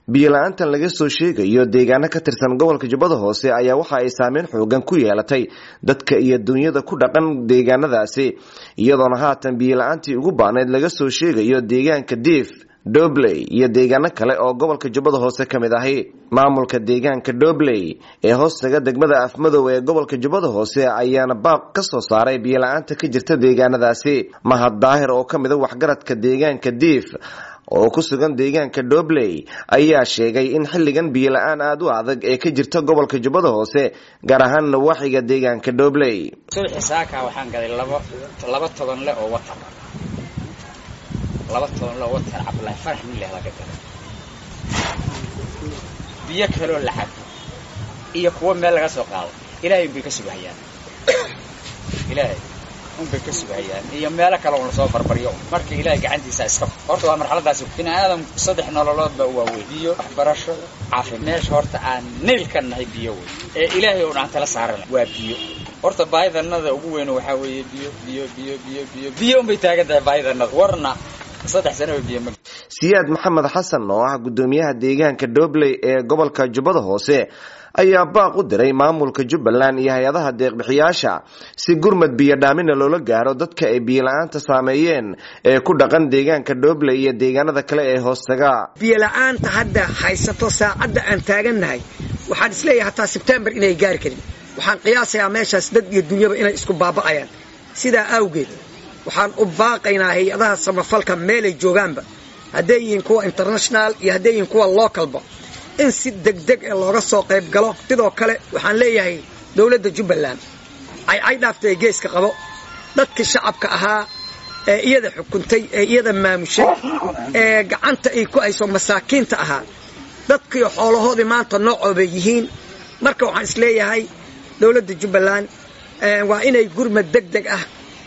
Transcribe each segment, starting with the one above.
biyola-aantan laga soo sheegayo deegaano ka tirsan gobolka jubbada hoose ayaa waxa ay saameyn xoogan ku yeelatay dadka iyo dunyada ku dhaqan deegaanadaasi iyadoona haatan biyola-aantii ugu baanayd laga soo sheegayo deegaanka diif dobley iyo deegaano kale oo gobolka jubbada hoose ka mid ahi maamulka deegaanka dobley ee hoostaga degmada afmadow ee gobolka jubbada hoose ayaana baaq ka soo saaray biyola-aanta ka jirta deegaanadaasi mahad daahir oo ka mid a waxgaradka deegaanka diif oo ku sugan deegaanka dobley ayaa sheegay in xilligan biyola-aan aada u adag ee ka jirta gobolka jubbada hoose gaar ahaan nawaaxiga deegaanka dobley subaxii saaka waxaan gaday laba laba toban le oo watar laba toban le oo watar cabdulaahi farax nin leh laga gaday biyo kaloo la cabo iyo kuwo meel laga soo qaado ilaahay unbay ka sugahayaan ilaahay unbay ka sugahayaan iyo meelo kale un lasoo barbaryo marka ilaahay gacantiisa iska horta waa marxaladaasi bini aadam saddex nololood baa u waaweyn biyo waxbarasho caafi meesha horta aan nayl ka nahay biyo wey ee ilaahay un aan tala saarana waa biyo horta baahidanada ugu weyn waxaa weeye biyo biyo biyo biyo biyo biyo unbay taagan tahay baahidanada warna saddex sano biyo ma siyaad maxamed xasan oo ah guddoomiyaha deegaanka dobley ee gobolka jubbada hoose ayaa baaq u diray maamulka jubbaland iyo hay-adaha deeqbixiyaasha si gurmad biyo dhaamina loola gaaro dadka ay biyola-aanta saameeyeen ee ku dhaqan deegaanka dobley iyo deegaanada kale ee hoostaga biyola-aanta hadda haysato saacadda aan taagannahay waxaan isleeyahay hataa sebtembar inay gaari karin waxaan qiyaasayaa meeshaas dad iyo dunyaba inay isku baaba'ayaan sidaa awgeed waxaan u baaqaynaa hay-adaha samafalka meelay joogaanba hadday yihiin kuwa international iyo hadday yihiin kuwa localba in si degdeg ee looga soo qayb galo sidoo kale waxaan leeyahay dowladda jubbaland caycay dhaaftay geeska qabo dadkii shacabka ahaa ee iyada xukuntay ee iyada maamushay ee gacanta ay ku hayso masaakiinta ahaa dadkii xoolahoodii maanta noocoobay yihiin marka waxaan isleeyahay dowladda jubbaland waa inay gurmad deg deg ah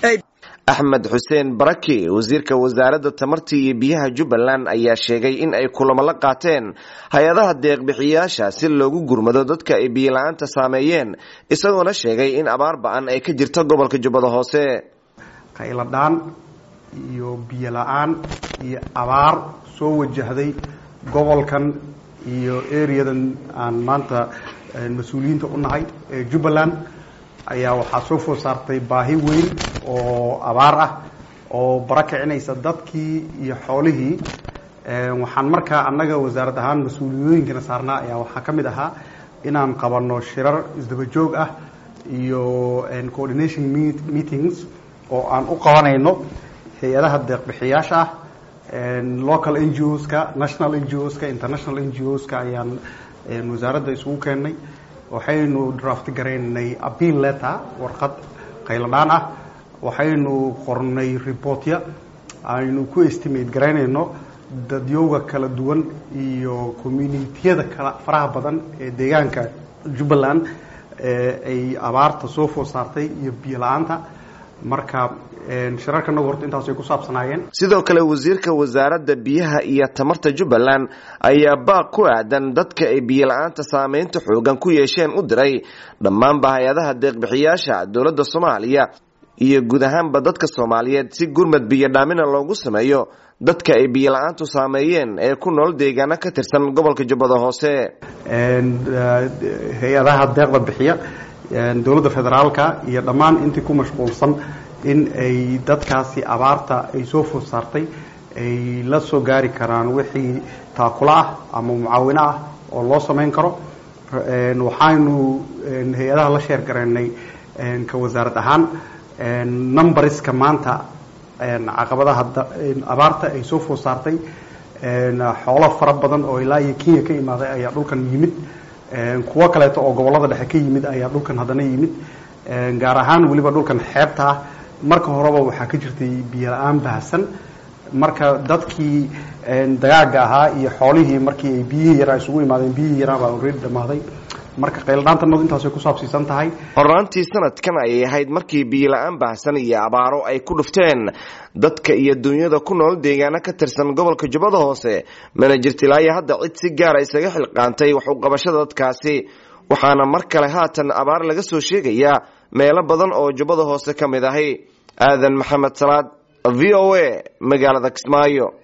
axmed xuseen baraki wasiirka wasaaradda tamarta iyo biyaha jubbaland ayaa sheegay in ay kulamo la qaateen hay-adaha deeqbixiyaasha si loogu gurmado dadka ay biyola-aanta saameeyeen isagoona sheegay in abaar ba-an ay ka jirto gobolka jubbada hoose qayladhaan iyo biyola-aan iyo abaar soo wajahday gobolkan iyo areadan aan maanta mas-uuliyiinta u nahay ee jubbaland ayaa waxaa soo food saartay baahi weyn oo abaar ah oo bara kicinaysa dadkii iyo xoolihii waxaan markaa annaga wasaarad ahaan mas-uuliyooyinkana saarnaa ayaa waxaa ka mid ahaa inaan qabanno shirar isdaba joog ah iyo coordination meetings oo aan u qabanayno hay-adaha deeqbixiyaasha ah local n g o ska national n g o ska international n g o ska ayaan wasaaradda isugu keennay waxaynu draft garaynay appeal letter warqad qayladhaan ah waxaynu qornay reportya aynu ku estimate garaynayno dadyooga kala duwan iyo communitiyada kala faraha badan ee deegaanka jubbaland ay abaarta soo food saartay iyo biyo la-aanta marka shirarkanagu horta intaasay ku saabsanaayeen sidoo kale wasiirka wasaaradda biyaha iyo tamarta jubbaland ayaa baaq ku aadan dadka ay biyola-aanta saameynta xoogan ku yeesheen u diray dhammaanba hay-adaha deeqbixiyaasha dowladda soomaaliya iyo guud ahaanba dadka soomaaliyeed si gurmad biyo dhaamina loogu sameeyo dadka ay biyola-aantu saameeyeen ee ku nool deegaano ka tirsan gobolka jubbada hoose hay-adaha deeqda bixiya dowladda federaalka iyo dhammaan intii ku mashquulsan in ay dadkaasi abaarta ay soo food saartay ay la soo gaari karaan wixii taakula ah ama mucaawino ah oo loo samayn karo waxaynu hay-adaha la sheer garaynay ka wasaarad ahaan numbariska maanta caqabadaha abaarta ay soo food saartay xoolo fara badan oo ilaa iyo kenya ka imaaday ayaa dhulkan yimid kuwo kaleeto oo gobollada dhexe ka yimid ayaa dhulkan haddana yimid gaar ahaan weliba dhulkan xeebta ah marka horeba waxaa ka jirtay biyo la-aan baahsan marka dadkii dagaaga ahaa iyo xoolihii markii ay biyihii yaraa isugu imaadeen biyihii yaraa baa already dhamaaday marka qayladhaantanadu intaasay ku saabsiisan tahay hornaantii sanadkan ayay ahayd markii biyola-aan baahsan iyo abaaro ay ku dhufteen dadka iyo dunyada ku nool deegaano ka tirsan gobolka jubbada hoose mana jirtilaayo hadda cid si gaara isaga xilqaantay wax u qabashada dadkaasi waxaana mar kale haatan abaar laga soo sheegayaa meelo badan oo jubbada hoose ka mid ahi aadan maxamed salaad v o a magaalada kismaayo